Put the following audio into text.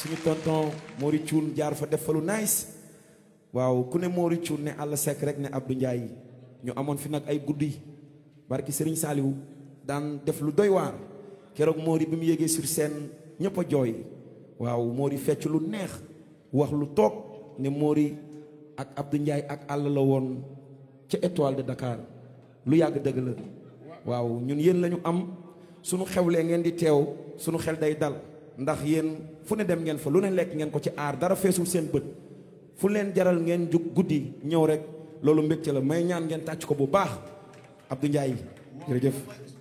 suñu tonton Mori Thioune jaar fa def fa lu nice waaw ku ne Mori Thioune ne Alla Seck rek ne Abdou Ndiaye ñu amoon fi nag ay guddi barki Serigne Saliou daan def lu doy waar keroog Mori bi mu yéegee sur scène ñëpp a jooy waaw Mori fecc lu neex wax lu toog ne Mori ak Abdou Ndiaye ak Alla la woon ca étoile de Dakar lu yàgg dëgg la waaw ñun yéen lañu am sunu xewlee ngeen di teew sunu xel day dal ndax yéen fu ne dem ngeen fa lu ne lekk ngeen ko ci aar dara feesul seen bët fu leen jaral ngeen jug guddi ñëw rek loolu mbégte la may ñaan ngeen tàcc ko bu baax Abdou Ndiaye jërëjëf